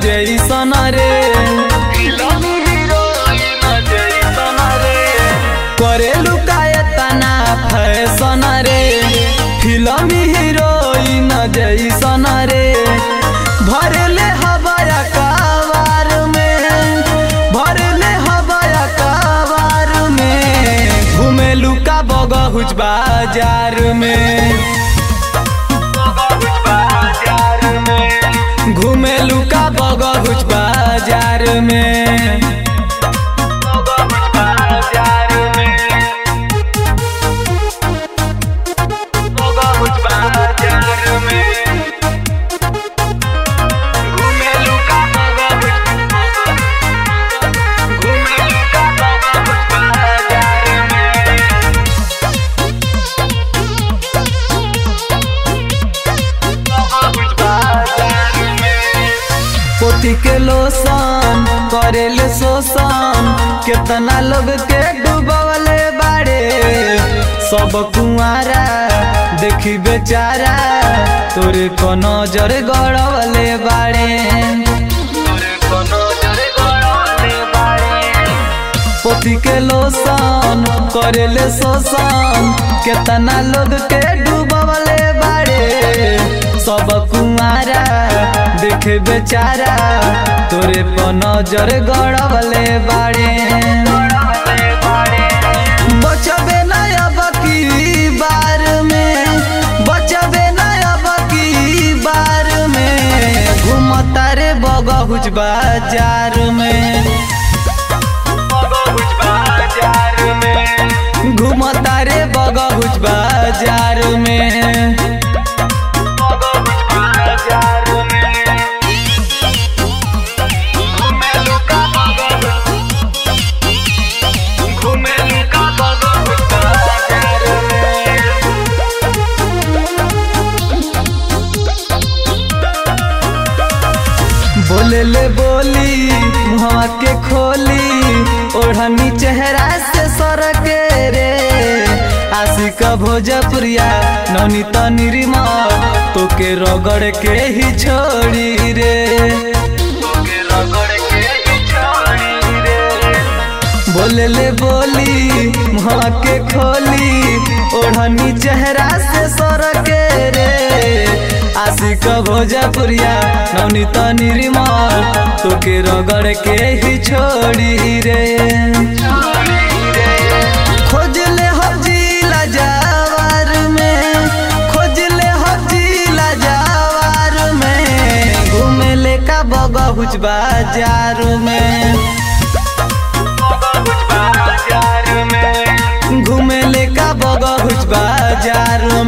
जैसन रे film heroine जैसन रे करेलू कायतना फैशन रे फिल्म हीरोइन जैसन रे भरले हवाया कावार में भरले हवाया कावार में घुमेलू का बगहुच बाजार में घुमेलू का बगहुच बाजार में पोती के लोसन करेले शोषण केतना लोग के डूबवले बाड़े सब कुआरा देखी बेचारा तोरे को नजर गड़वले बाड़े पोती के लोसन करेले शोषण केतना लोग के डूबवले बाड़े सब कुआरा देखे बेचारा तोरे पर नजर गड़वले बाड़े बचबे ना अब की बार में बचबे ना अब की बार में घूमता रे बगहुच बाजार में घूमता रे बगहुच बाजार में बोले ले बोली मुहवा के खोली ओढ़नी चेहरा से सरके रे आशिक भोजपुरिया नौनी तनिरिमा तोके रगड़ के ही छोड़ी रे बोले ले बोली मुहवा के खोली ओढ़नी चेहरा से सरके रे आशिक भोजपुरिया नवनी तनिरिमल तोके रगड़ के ही छोड़ी रे खोज ले हो जिला जावार में खोज ले हो जिला जावार में घूमे ले का बगहुच बाजार में घूमे ले का बगहुच बाजार